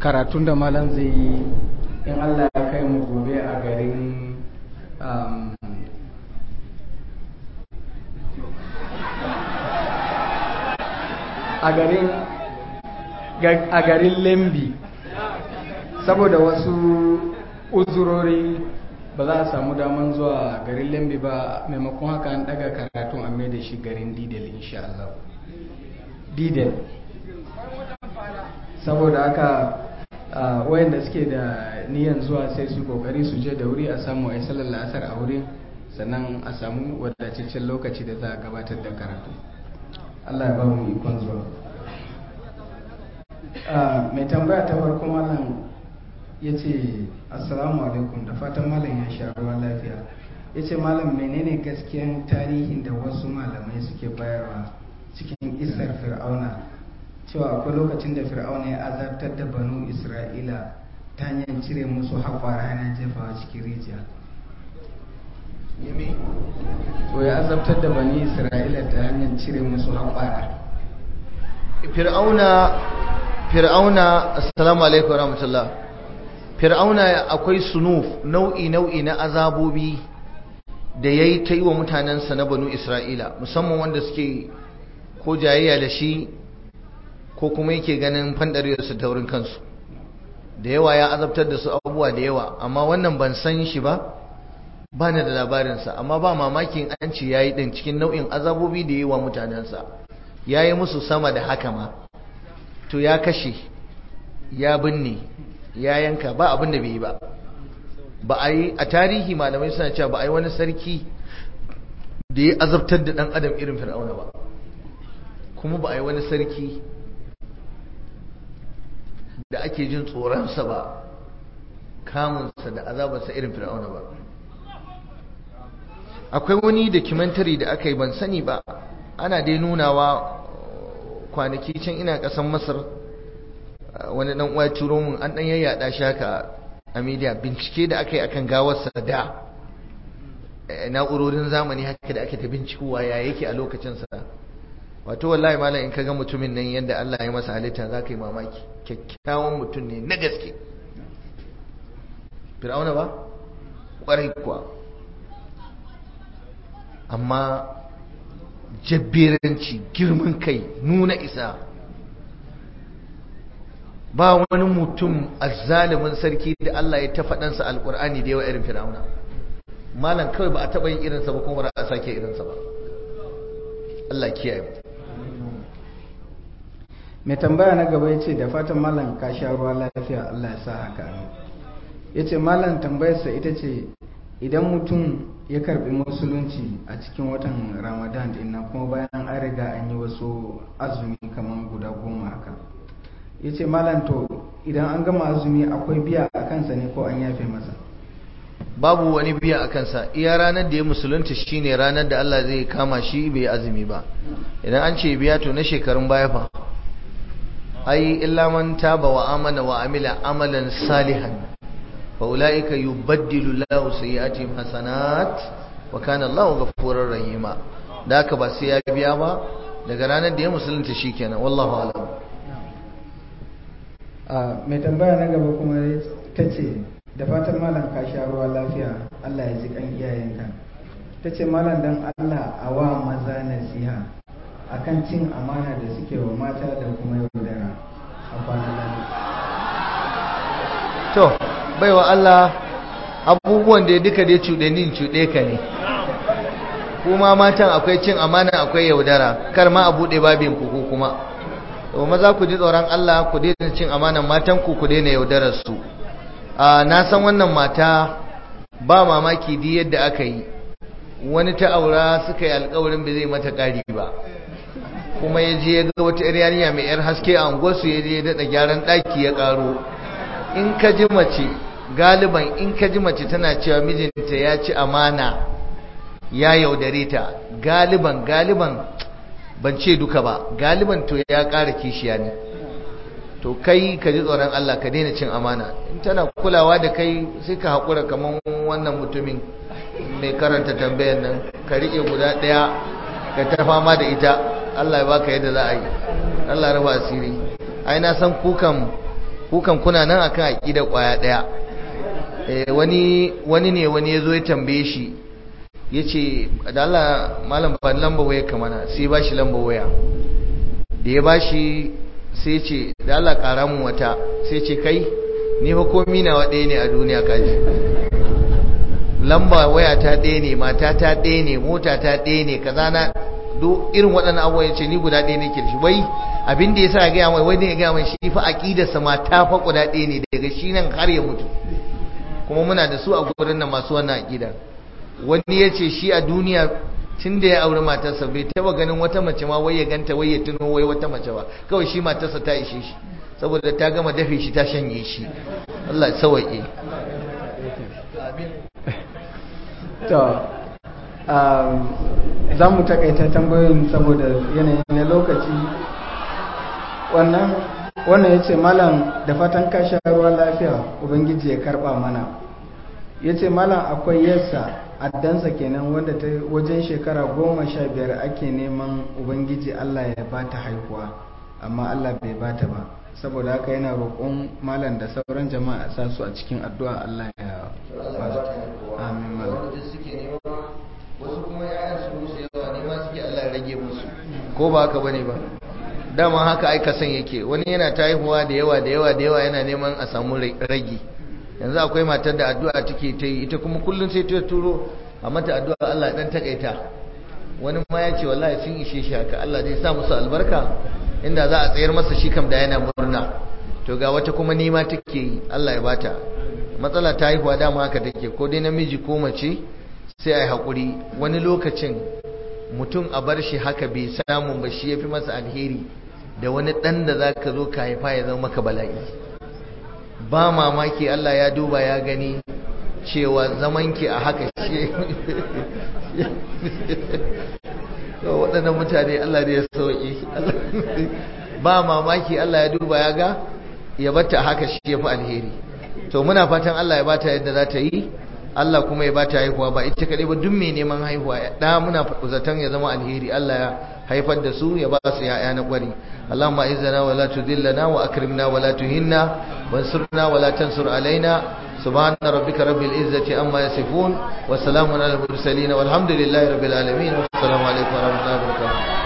karatun da malam zai yi in allah ya kai mu gobe a garin a garin lembi saboda wasu uzurori ba za a samu daman zuwa garin lembi ba maimakon haka an daga karatun a mai da shi garin didel insha Allah didel saboda haka wayanda suke da niyan zuwa sai su kokari su je da wuri a samu a yi sallar la'asar a wurin sannan a samu wadataccen lokaci da za a gabatar da karatu Allah ya ba mu ikon zuwa mai tambaya ta farko malam ya ce assalamu alaikum da fatan malam ya sha ruwan lafiya ya ce malam menene gaskiyan tarihin da wasu malamai suke bayarwa cikin isar fir'auna cewa akwai lokacin da fir'auna ya azabtar da banu isra'ila ta hanyar cire musu haƙwara yana jefawa cikin rijiya to ya azabtar da bani isra'ila ta hanyar cire musu haƙwara fir'auna fir'auna assalamu alaikum rahmatullah fir'auna akwai sunuf nau'i nau'i na azabobi da yayi ta yi wa mutanensa na banu isra'ila musamman wanda suke ko jayayya da shi ko kuma yake ganin fandariyarsu ta wurin kansu da yawa ya azabtar da su abubuwa da yawa amma wannan ban san shi ba ba ni da labarinsa amma ba mamakin an ce ya yi ɗin cikin nau'in azabobi da yi wa mutanensa ya yi musu sama da haka ma to ya kashe ya binne ya yanka ba abin da bai yi ba ba a yi a tarihi malamai suna cewa ba a yi wani sarki da ya azabtar da ɗan adam irin fir'auna ba kuma ba a yi wani sarki da ake jin tsoronsa ba kamunsa da azabarsa irin fir'auna ba akwai wani documentary da aka yi ban sani ba ana dai nunawa kwanaki can ina kasan masar wani dan uwa turo mun an dan yayyada shi haka a media bincike da aka yi akan gawarsa da na'urorin zamani haka da ake ta bincikowa ya yake a lokacin sa wato wallahi malam in ka ga mutumin nan yadda Allah ya masa halitta za ka yi mamaki kyakkyawan mutum ne na gaske fir'auna ba kwarai kuwa amma jabberanci girman kai nuna isa ba wani mutum azzalimin sarki da Allah ya ta faɗansa alƙur'ani da yawa irin fir'auna malam kawai ba a taɓa yin irinsa ba kuma ba a sake irinsa ba Allah kiyaye mai tambaya na gaba ya ce da fatan malam ka sha ruwa lafiya Allah ya sa haka ya ce malam tambayarsa ita ce idan mutum ya karbi musulunci a cikin watan ramadan din nan kuma bayan an riga an yi wasu azumi kamar guda goma haka ya ce malam to idan an gama azumi akwai biya a kansa ne ko an yafe masa babu wani biya a kansa iya ranar da ya musulunta shine ranar da Allah zai kama shi bai azumi ba idan an ce biya to na shekarun baya fa ai illa man taba wa amana wa amila amalan salihan fa ulaika yubaddilu Allahu sayyi'atihim hasanat wa kana Allahu ghafurur rahima da haka ba sai ya biya ba daga ranar da ya musulunta shikenan wallahu a'lam mai tambaya na gaba kuma ta ce da fatan malam ka sha ruwa lafiya Allah ya ji kan iyayenka ta ce malam dan Allah a wa maza nasiha akan cin amana da suke wa mata da kuma yaudara a kwanan to baiwa Allah abubuwan da duka dai cuɗe ni cuɗe ka ne kuma matan akwai cin amana akwai yaudara kar ma a buɗe babin ku kuma to maza ku ji tsoron Allah ku daina cin amanan matan ku ku daina yaudarar su na san wannan mata ba mamaki di yadda aka yi wani ta aura suka yi alkawarin bai zai mata ƙari ba kuma ya je ya ga wata yar yarinya mai yar haske a unguwarsu ya je ya daɗa gyaran ɗaki ya ƙaro in ka ji mace galiban in ka ji mace tana cewa mijinta ya ci amana ya yaudare ta galiban galiban ban ce duka ba galiban to ya ƙara kishiya ne to kai ka ji tsoron Allah ka daina cin amana in tana kulawa da kai sai ka haƙura kamar wannan mutumin mai karanta tambayar nan ka riƙe guda ɗaya ka ta fama da ita Allah ya baka yadda za a yi Allah ya raba asiri ai na san kukan kukan kuna nan akan aqida kwaya daya eh wani wani ne wani yazo ya tambaye shi yace da Allah malam ban lamba waya kamana sai ba shi lamba waya da ya bashi sai ce da Allah kara mun wata sai ce kai ni fa komi nawa ɗaya ne a duniya kaji lamba waya ta ɗaya ne mata ta ɗaya ne mota ta ɗaya ne kaza na duk irin waɗannan abubuwa yace ni guda ɗaya nake da shi wai abin da yasa ya gaya mai wani ya gaya mai shi fa aqidarsa ma ta fa guda ɗaya ne daga shi nan har ya mutu kuma muna da su a gurin nan masu wannan aqida wani yace shi a duniya tun da ya auri matarsa bai taba ganin wata mace ma wai ya ganta wai ya tuno wai wata mace ba kawai shi matarsa ta ishe shi saboda ta gama dafe shi ta shanye shi Allah ya sawaye to za mu takaita tambayoyin saboda yanayi na lokaci wannan wannan ya ce malam da fatan ka sha ruwa lafiya ubangiji ya karba mana ya ce malam akwai yasa addansa kenan wanda ta wajen shekara goma sha biyar ake neman ubangiji allah ya ba ta haihuwa amma allah bai ba ta ba saboda haka yana roƙon malam da sauran jama'a sa su a cikin addu'a allah ya ba su amin malam wasu kuma ya'yan su musu yawa ne ma suke allah ya rage musu ko ba haka bane ba dama haka aika san yake wani yana ta haihuwa da yawa da yawa da yawa yana neman a samu ragi yanzu akwai matar da addu'a take ta yi ita kuma kullum sai ta turo a mata addu'a Allah dan takaita wani ma ya ce wallahi sun ishe shi haka Allah zai sa musu albarka inda za a tsayar masa shi kam da yana murna to ga wata kuma nima take yi Allah ya bata matsala ta haihuwa dama haka take ko dai namiji ko mace sai ai hakuri wani lokacin mutum a bar shi haka bai samu ba shi yafi masa alheri da wani dan da zaka zo ka haifa ya zama maka bala'i ba mamaki Allah ya duba ya gani cewa zamanki a haka shi waɗannan mutane Allah ne ya sauƙi ba mamaki Allah ya duba ya ga ya bata a haka shi ya fi alheri to muna fatan Allah ya bata yadda za ta yi Allah kuma ya bata haihuwa ba ita kaɗai ba duk mai neman haihuwa ɗa muna zaton ya zama alheri Allah ya haifar da su ya ba su ya'ya na ƙwari اللهم اعزنا ولا تذلنا واكرمنا ولا تهنا وانصرنا ولا تنصر علينا سبحان ربك رب العزة عما يصفون وسلام على المرسلين والحمد لله رب العالمين والسلام عليكم ورحمة الله وبركاته